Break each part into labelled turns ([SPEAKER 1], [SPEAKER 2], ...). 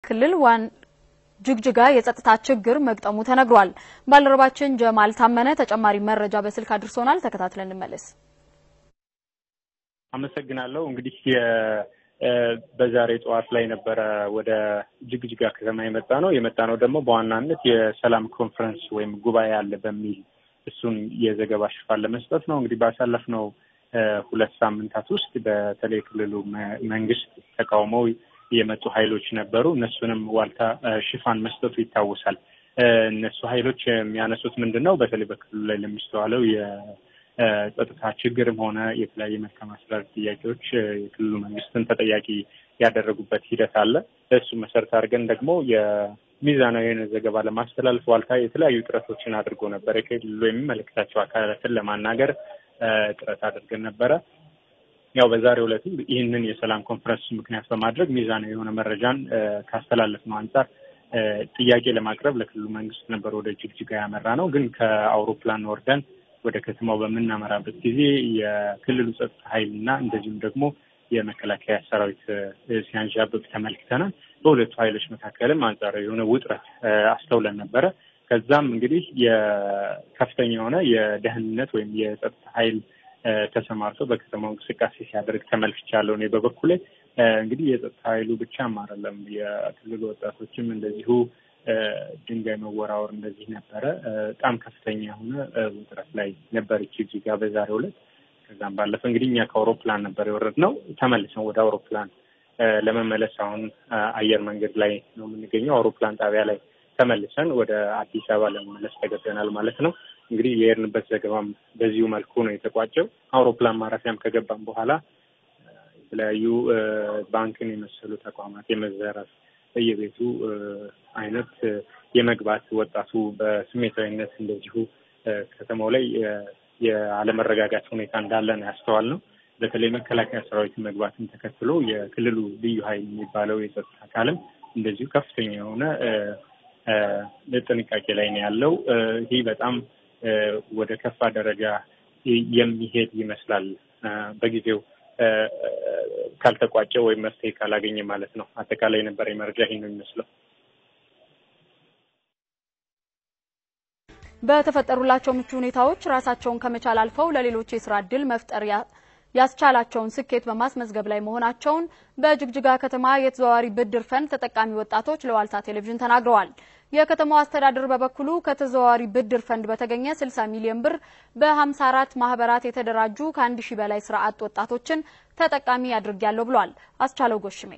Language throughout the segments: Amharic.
[SPEAKER 1] ክልል ዋን ጅግጅጋ የጸጥታ ችግር መግጠሙ ተነግሯል። ባልደረባችን ጀማል ታመነ ተጨማሪ መረጃ በስልክ አድርሶናል። ተከታትለን እንመለስ።
[SPEAKER 2] አመሰግናለሁ። እንግዲህ በዛሬ ጠዋት ላይ ነበረ ወደ ጅግጅጋ ከተማ የመጣ ነው። የመጣ ነው ደግሞ በዋናነት የሰላም ኮንፈረንስ ወይም ጉባኤ አለ በሚል እሱን የዘገባ ሽፋን ለመስጠት ነው። እንግዲህ ባሳለፍነው ሁለት ሳምንታት ውስጥ በተለይ ክልሉ መንግስት ተቃውመው የመጡ ኃይሎች ነበሩ። እነሱንም ዋልታ ሽፋን መስጠቱ ይታወሳል። እነሱ ኃይሎች የሚያነሱት ምንድን ነው? በተለይ በክልሉ ላይ ለሚስተዋለው የጸጥታ ችግርም ሆነ የተለያየ መልካም አስተዳደር ጥያቄዎች የክልሉ መንግስትን ተጠያቂ ያደረጉበት ሂደት አለ። እሱ መሰረት አድርገን ደግሞ የሚዛናዊ የሆነ ዘገባ ለማስተላለፍ ዋልታ የተለያዩ ጥረቶችን አድርጎ ነበረ። የክልሉ የሚመለከታቸው አካላትን ለማናገር ጥረት አድርገን ነበረ። ያው በዛሬው ዕለትም ይህንን የሰላም ኮንፈረንስ ምክንያት በማድረግ ሚዛናዊ የሆነ መረጃን ካስተላለፍ ነው አንጻር ጥያቄ ለማቅረብ ለክልሉ መንግስት ነበር ወደ ጅግጅጋ ያመራ ነው። ግን ከአውሮፕላን ወርደን ወደ ከተማው በምናመራበት ጊዜ የክልሉ ጸጥታ ኃይል እና እንደዚሁም ደግሞ የመከላከያ ሰራዊት ሲያንዣብብ ተመልክተናል። በሁለቱ ኃይሎች መካከልም አንጻራዊ የሆነ ውጥረት አስተውለን ነበረ። ከዛም እንግዲህ የከፍተኛ የሆነ የደህንነት ወይም የጸጥታ ኃይል ተሰማርቶ በከተማው እንቅስቃሴ ሲያደርግ ተመልክቻለሁ። እኔ በበኩሌ እንግዲህ የጸጥታ ኃይሉ ብቻም አይደለም፣ የክልሉ ወጣቶችም እንደዚሁ ድንጋይ መወራወር እንደዚህ ነበረ። በጣም ከፍተኛ የሆነ ውጥረት ላይ ነበረች ጅግጅጋ በዛሬው ዕለት። ከዛም ባለፈ እንግዲህ እኛ ከአውሮፕላን ነበር የወረድነው። ተመልሰን ወደ አውሮፕላን ለመመለስ አሁን አየር መንገድ ላይ ነው የምንገኘው። አውሮፕላን ጣቢያ ላይ ተመልሰን ወደ አዲስ አበባ ለመመለስ ተገደናል ማለት ነው። እንግዲህ የሄድንበት ዘገባም በዚሁ መልኩ ነው የተቋጨው። አውሮፕላን ማረፊያም ከገባም በኋላ የተለያዩ ባንክን የመሰሉ ተቋማት የመዘረፍ በየቤቱ አይነት የመግባት ወጣቱ በስሜታዊነት እንደዚሁ ከተማው ላይ የአለመረጋጋት ሁኔታ እንዳለ ነው ያስተዋል ነው። በተለይ መከላከያ ሰራዊት መግባትን ተከትሎ የክልሉ ልዩ ኃይል የሚባለው የጸጥታ አካልም እንደዚሁ ከፍተኛ የሆነ ጥንቃቄ ላይ ነው ያለው። ይህ በጣም ወደ ከፋ ደረጃ የሚሄድ ይመስላል በጊዜው ካልተቋጨ ወይም መፍትሄ ካላገኘ ማለት ነው። አጠቃላይ የነበረ መረጃ ይህ ነው የሚመስለው።
[SPEAKER 1] በተፈጠሩላቸው ምቹ ሁኔታዎች ራሳቸውን ከመቻል አልፈው ለሌሎች የስራ እድል መፍጠር ያስቻላቸውን ስኬት በማስመዝገብ ላይ መሆናቸውን በጅግጅጋ ከተማ የተዘዋዋሪ ብድር ፈንድ ተጠቃሚ ወጣቶች ለዋልታ ቴሌቪዥን ተናግረዋል። የከተማው አስተዳደር በበኩሉ ከተዘዋዋሪ ብድር ፈንድ በተገኘ 60 ሚሊዮን ብር በ54 ማህበራት የተደራጁ ከአንድ ሺህ በላይ ስራ አጥ ወጣቶችን ተጠቃሚ አድርጊያለሁ ብሏል። አስቻለው ጎሽሜ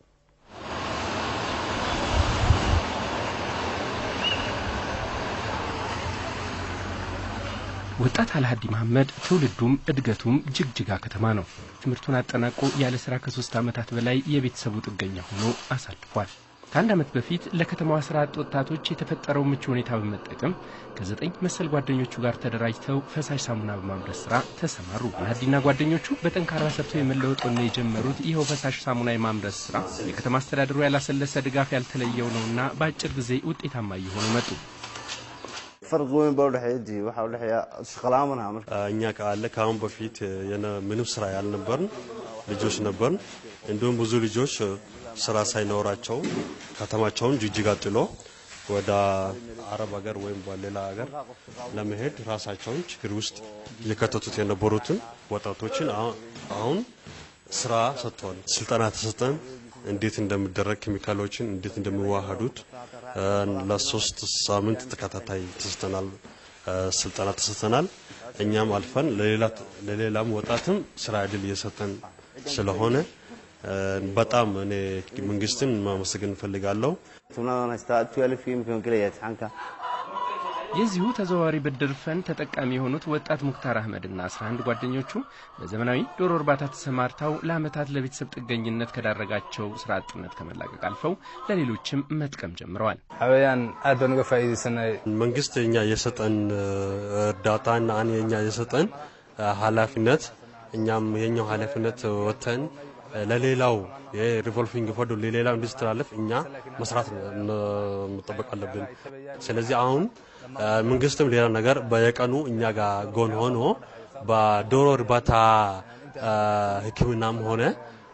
[SPEAKER 3] ወጣት አልሀዲ መሐመድ ትውልዱም እድገቱም ጅግጅጋ ከተማ ነው። ትምህርቱን አጠናቆ ያለ ስራ ከሶስት ዓመታት በላይ የቤተሰቡ ጥገኛ ሆኖ አሳልፏል። ከአንድ ዓመት በፊት ለከተማዋ ስራ አጥ ወጣቶች የተፈጠረው ምቹ ሁኔታ በመጠቀም ከዘጠኝ መሰል ጓደኞቹ ጋር ተደራጅተው ፈሳሽ ሳሙና በማምረት ስራ ተሰማሩ። አልሀዲና ጓደኞቹ በጠንካራ ሰርተው የመለወጥ ወኔ የጀመሩት ይኸው ፈሳሽ ሳሙና የማምረት ስራ የከተማ አስተዳደሩ ያላሰለሰ ድጋፍ ያልተለየው ነውና በአጭር ጊዜ ውጤታማ እየሆኑ መጡ።
[SPEAKER 4] فرق وين بودحيجي waxa u dhaxaya shaqalaamana marka
[SPEAKER 5] እኛ ካለ ከአሁን በፊት ምንም ስራ ያልነበርን ልጆች ነበርን። እንዲሁም ብዙ ልጆች ስራ ሳይኖራቸው ከተማቸውን ጅጅጋ ጥሎ ወደ አረብ ሀገር ወይም በሌላ ሀገር ለመሄድ ራሳቸውን ችግር ውስጥ እየከተቱት የነበሩትን ወጣቶችን አሁን ስራ ሰጥተዋል። ስልጠና ተሰጠን። እንዴት እንደሚደረግ ኬሚካሎችን እንዴት እንደሚዋሃዱት ለሶስት ሳምንት ተከታታይ ተሰጥተናል፣ ስልጠና ተሰጥተናል። እኛም አልፈን ለሌላም ወጣትም ስራ እድል እየሰጠን ስለሆነ በጣም እኔ መንግስትን ማመሰግን እንፈልጋለሁ።
[SPEAKER 4] tumnadana istaa 12 imkan galaya imtixaanka
[SPEAKER 3] የዚሁ ተዘዋዋሪ ብድር ፈንድ ተጠቃሚ የሆኑት ወጣት ሙክታር አህመድና 11 ጓደኞቹ በዘመናዊ ዶሮ እርባታ ተሰማርተው ለዓመታት ለቤተሰብ ጥገኝነት ከዳረጋቸው ስራ አጥነት ከመላቀቅ አልፈው ለሌሎችም መጥቀም ጀምረዋል።
[SPEAKER 6] xawayaan aad baan uga faa'iidaysanay
[SPEAKER 5] መንግስት እኛ የሰጠን እርዳታና አን የኛ የሰጠን ኃላፊነት እኛም የኛው ኃላፊነት ወጥተን ለሌላው የሪቮልቪንግ ፈንዱ ለሌላው እንዲስተላለፍ እኛ መስራት መጠበቅ አለብን። ስለዚህ አሁን መንግስትም ሌላ ነገር በየቀኑ እኛ ጋር ጎን ሆኖ በዶሮ እርባታ ሕክምናም ሆነ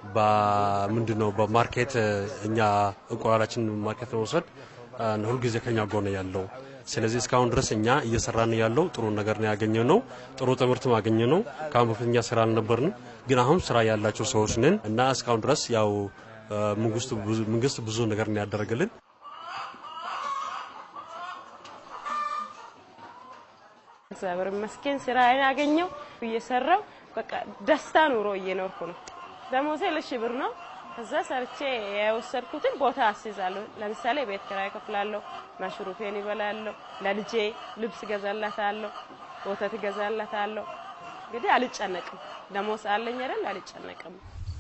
[SPEAKER 5] በምንድን ነው በማርኬት እኛ እንቁላላችን ማርኬት ለመውሰድ ሁልጊዜ ከኛ ጎን ያለው ስለዚህ እስካሁን ድረስ እኛ እየሰራን ያለው ጥሩ ነገር ነው ያገኘ ነው። ጥሩ ትምህርት ማገኘ ነው። ከአሁን በፊት እኛ ስራ አልነበርንም፣ ግን አሁን ስራ ያላቸው ሰዎች ነን እና እስካሁን ድረስ ያው መንግስት ብዙ ነገር ነው ያደረገልን።
[SPEAKER 7] እግዚአብሔር ይመስገን ስራ ያገኘው እየሰራው በቃ ደስታ ኑሮ እየኖርኩ ነው። ደሞዜ ሁለት ሺህ ብር ነው። ከዛ ሰርቼ የወሰድኩትን ቦታ አስይዛለሁ። ለምሳሌ ቤት ኪራይ እከፍላለሁ፣ ማሽሩፌን ይበላለሁ፣ ለልጄ ልብስ ገዛላታለሁ፣ ወተት ገዛላታለሁ። እንግዲህ አልጨነቅም። ደሞዝ አለኝ አይደል? አልጨነቅም።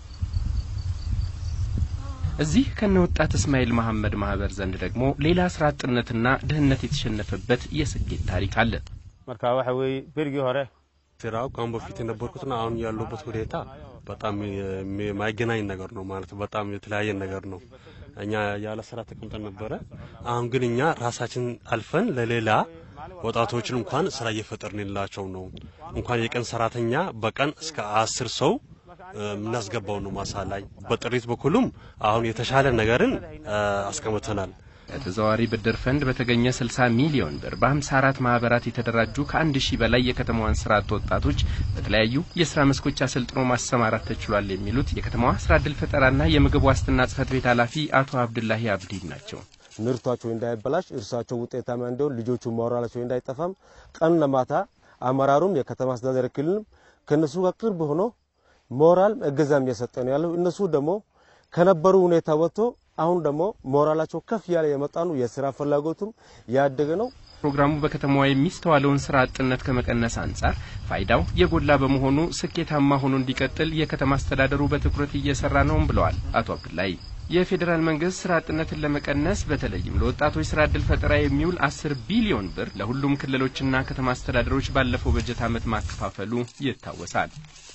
[SPEAKER 3] እዚህ ከነ ወጣት እስማኤል መሐመድ ማህበር ዘንድ ደግሞ ሌላ ስራ አጥነትና ድህነት የተሸነፈበት የስኬት ታሪክ አለ።
[SPEAKER 8] marka waxa weeye berigii hore
[SPEAKER 5] ስራው ከአሁን በፊት የነበርኩትና አሁን ያለበት ሁኔታ በጣም የማይገናኝ ነገር ነው ማለት በጣም የተለያየ ነገር ነው። እኛ ያለ ስራ ተቀምጠን ነበረ። አሁን ግን እኛ ራሳችን አልፈን ለሌላ ወጣቶችን እንኳን ስራ እየፈጠርንላቸው ነው። እንኳን የቀን ሰራተኛ በቀን እስከ አስር ሰው የምናስገባው ነው ማሳ ላይ። በጥሪት በኩልም አሁን የተሻለ ነገርን አስቀምጠናል።
[SPEAKER 3] ከተዘዋዋሪ ብድር ፈንድ በተገኘ 60 ሚሊዮን ብር በ54 ማህበራት የተደራጁ ከአንድ ሺህ በላይ የከተማዋን ስራ አጥ ወጣቶች በተለያዩ የስራ መስኮች አሰልጥኖ ማሰማራት ተችሏል የሚሉት የከተማዋ ስራ እድል ፈጠራና የምግብ ዋስትና ጽህፈት ቤት ኃላፊ አቶ አብዱላሂ አብዲን ናቸው።
[SPEAKER 8] ምርቷቸው እንዳይበላሽ፣ እርሳቸው ውጤታማ እንዲሆን፣ ልጆቹ ሞራላቸው እንዳይጠፋም ቀን ለማታ አመራሩም የከተማ አስተዳደር ክልልም ከነሱ ጋር ቅርብ ሆኖ ሞራል እገዛም እየሰጠ ነው ያለው። እነሱ ደግሞ ከነበሩ ሁኔታ ወጥቶ አሁን ደግሞ ሞራላቸው ከፍ ያለ የመጣ ነው። የስራ ፍላጎቱም ያደገ ነው።
[SPEAKER 3] ፕሮግራሙ በከተማዋ የሚስተዋለውን ስራ አጥነት ከመቀነስ አንጻር ፋይዳው የጎላ በመሆኑ ስኬታማ ሆኖ እንዲቀጥል የከተማ አስተዳደሩ በትኩረት እየሰራ ነውም ብለዋል አቶ አብዱላይ። የፌዴራል መንግስት ስራ አጥነትን ለመቀነስ በተለይም ለወጣቶች ስራ እድል ፈጠራ የሚውል አስር ቢሊዮን ብር ለሁሉም ክልሎችና ከተማ አስተዳደሮች ባለፈው በጀት ዓመት ማከፋፈሉ ይታወሳል።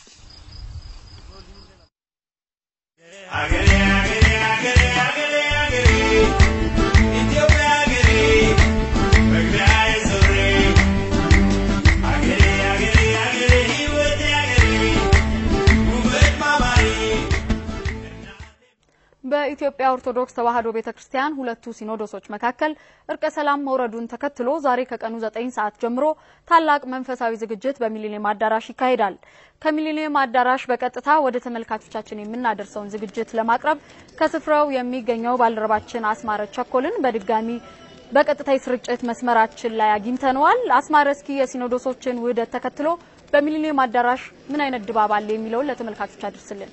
[SPEAKER 1] በኢትዮጵያ ኦርቶዶክስ ተዋሕዶ ቤተ ክርስቲያን ሁለቱ ሲኖዶሶች መካከል እርቀ ሰላም መውረዱን ተከትሎ ዛሬ ከቀኑ ዘጠኝ ሰዓት ጀምሮ ታላቅ መንፈሳዊ ዝግጅት በሚሊኒየም አዳራሽ ይካሄዳል። ከሚሊኒየም አዳራሽ በቀጥታ ወደ ተመልካቾቻችን የምናደርሰውን ዝግጅት ለማቅረብ ከስፍራው የሚገኘው ባልደረባችን አስማረ ቸኮልን በድጋሚ በቀጥታ የስርጭት መስመራችን ላይ አግኝተነዋል። አስማረ፣ እስኪ የሲኖዶሶችን ውህደት ተከትሎ በሚሊኒየም አዳራሽ ምን አይነት ድባብ አለ የሚለውን ለተመልካቾች አድርስልን።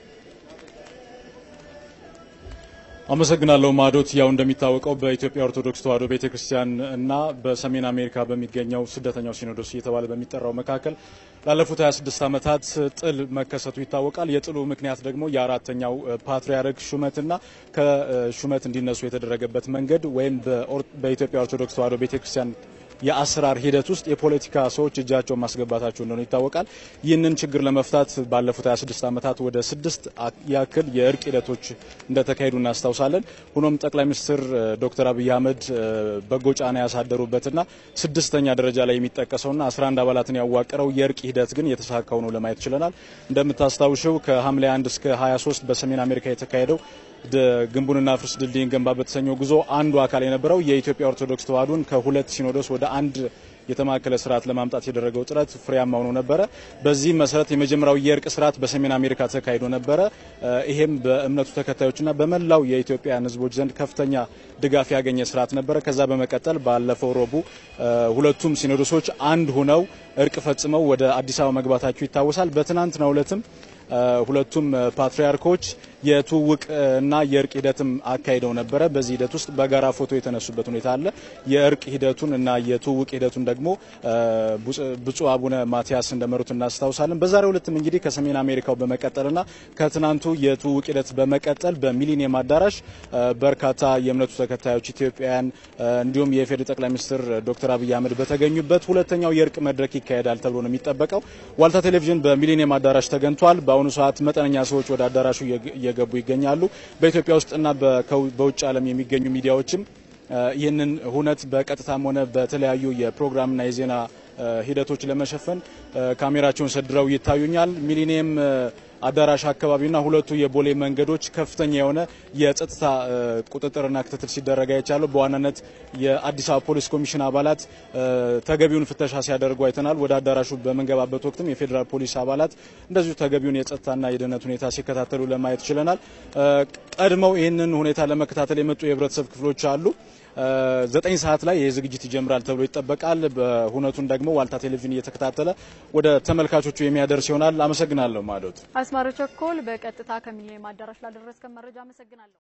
[SPEAKER 9] አመሰግናለሁ ማዶት። ያው እንደሚታወቀው በኢትዮጵያ ኦርቶዶክስ ተዋሕዶ ቤተክርስቲያን እና በሰሜን አሜሪካ በሚገኘው ስደተኛው ሲኖዶስ እየተባለ በሚጠራው መካከል ላለፉት 26 ዓመታት ጥል መከሰቱ ይታወቃል። የጥሉ ምክንያት ደግሞ የአራተኛው ፓትርያርክ ሹመትና ከሹመት እንዲነሱ የተደረገበት መንገድ ወይም በኢትዮጵያ ኦርቶዶክስ ተዋሕዶ ቤተክርስቲያን የአሰራር ሂደት ውስጥ የፖለቲካ ሰዎች እጃቸውን ማስገባታቸው እንደሆነ ይታወቃል። ይህንን ችግር ለመፍታት ባለፉት 26 ዓመታት ወደ ስድስት ያክል የእርቅ ሂደቶች እንደተካሄዱ እናስታውሳለን። ሆኖም ጠቅላይ ሚኒስትር ዶክተር አብይ አህመድ በጎ ጫና ያሳደሩበትና ስድስተኛ ደረጃ ላይ የሚጠቀሰውና 11 አባላትን ያዋቀረው የእርቅ ሂደት ግን የተሳካ ሆኖ ለማየት ችለናል። እንደምታስታውሸው ከሐምሌ 1 እስከ 23 በሰሜን አሜሪካ የተካሄደው ግንቡንና ፍርስ ድልድይን ገንባ በተሰኘው ጉዞ አንዱ አካል የነበረው የኢትዮጵያ ኦርቶዶክስ ተዋሕዶን ከሁለት ሲኖዶስ ወደ አንድ የተማከለ ስርዓት ለማምጣት የደረገው ጥረት ፍሬያማ ሆኖ ነበረ። በዚህም መሰረት የመጀመሪያው የእርቅ ስርዓት በሰሜን አሜሪካ ተካሂዶ ነበረ። ይሄም በእምነቱ ተከታዮችና በመላው የኢትዮጵያን ሕዝቦች ዘንድ ከፍተኛ ድጋፍ ያገኘ ስርዓት ነበረ። ከዛ በመቀጠል ባለፈው ረቡዕ ሁለቱም ሲኖዶሶች አንድ ሆነው እርቅ ፈጽመው ወደ አዲስ አበባ መግባታቸው ይታወሳል። በትናንትናው ዕለትም ሁለቱም ፓትርያርኮች የትውውቅ እና የእርቅ ሂደትም አካሂደው ነበረ። በዚህ ሂደት ውስጥ በጋራ ፎቶ የተነሱበት ሁኔታ አለ። የእርቅ ሂደቱን እና የትውውቅ ሂደቱን ደግሞ ብፁዕ አቡነ ማቲያስ እንደመሩት እናስታውሳለን። በዛሬው ዕለትም እንግዲህ ከሰሜን አሜሪካው በመቀጠልና ከትናንቱ የትውውቅ ሂደት በመቀጠል በሚሊኒየም አዳራሽ በርካታ የእምነቱ ተከታዮች ኢትዮጵያውያን፣ እንዲሁም የኢፌዴሪ ጠቅላይ ሚኒስትር ዶክተር አብይ አህመድ በተገኙበት ሁለተኛው የእርቅ መድረክ ይካሄዳል ተብሎ ነው የሚጠበቀው። ዋልታ ቴሌቪዥን በሚሊኒየም አዳራሽ ተገኝቷል። በአሁኑ ሰዓት መጠነኛ ሰዎች ወደ አዳራሹ እየገቡ ይገኛሉ። በኢትዮጵያ ውስጥና በውጭ ዓለም የሚገኙ ሚዲያዎችም ይህንን ሁነት በቀጥታም ሆነ በተለያዩ የፕሮግራምና የዜና ሂደቶች ለመሸፈን ካሜራቸውን ሰድረው ይታዩኛል። ሚሊኒየም አዳራሽ አካባቢና ሁለቱ የቦሌ መንገዶች ከፍተኛ የሆነ የጸጥታ ቁጥጥርና ክትትል ሲደረግ አይቻለሁ። በዋናነት የአዲስ አበባ ፖሊስ ኮሚሽን አባላት ተገቢውን ፍተሻ ሲያደርጉ አይተናል። ወደ አዳራሹ በምንገባበት ወቅትም የፌዴራል ፖሊስ አባላት እንደዚሁ ተገቢውን የጸጥታና የደህንነት ሁኔታ ሲከታተሉ ለማየት ችለናል። ቀድመው ይህንን ሁኔታ ለመከታተል የመጡ የህብረተሰብ ክፍሎች አሉ። ዘጠኝ ሰዓት ላይ ይህ ዝግጅት ይጀምራል ተብሎ ይጠበቃል። በሁነቱን ደግሞ ዋልታ ቴሌቪዥን እየተከታተለ ወደ ተመልካቾቹ የሚያደርስ ይሆናል። አመሰግናለሁ። ማዶት
[SPEAKER 1] አስማረ ቸኮል በቀጥታ ከሚሊኒየም አዳራሽ ላደረስከን መረጃ አመሰግናለሁ።